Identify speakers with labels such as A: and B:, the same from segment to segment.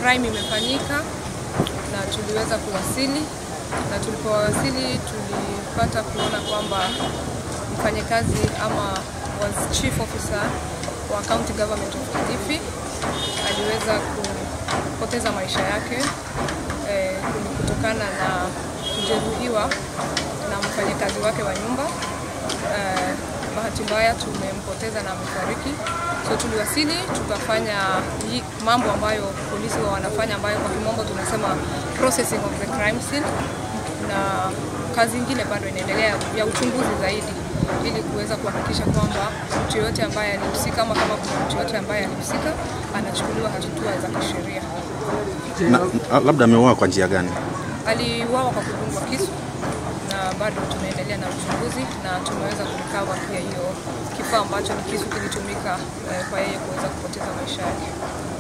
A: crime imefanyika na tuliweza kuwasili, na tulipowasili tulipata kuona kwamba mfanyakazi ama was chief officer wa county government of Kilifi aliweza kupoteza maisha yake eh, kutokana na kujeruhiwa na mfanyakazi wake wa nyumba eh, bahati mbaya tumempoteza na amefariki. So tuliwasili tukafanya hii mambo ambayo polisi wa wanafanya ambayo kwa kimombo tunasema processing of the crime scene, na kazi ingine bado inaendelea ya uchunguzi zaidi ili kuweza kuhakikisha kwamba mtu yoyote ambaye alihusika ama kama kuna mtu yoyote ambaye alihusika anachukuliwa hatua za kisheria.
B: Na, labda ameuawa kwa njia gani?
A: Aliuawa kwa kudungwa kisu na bado tunaendelea na uchunguzi na tumeweza kurikava pia hiyo kifaa ambacho ni kisu kilitumika eh, kwa yeye kuweza kupoteza maisha yake.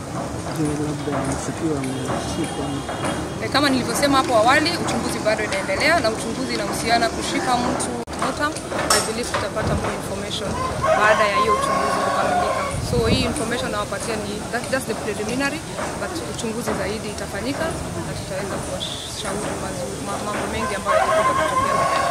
A: Eh, kama nilivyosema hapo awali, uchunguzi bado inaendelea na uchunguzi inahusiana kushika mtu motam. I believe tutapata more information baada ya hiyo uchunguzi kukamilika. So hii information nawapatia ni that, that's the preliminary, but uchunguzi zaidi itafanyika na tutaweza kuwashauri mazu- ma- mambo mengi ambayo yatakuja kutokea baadaye.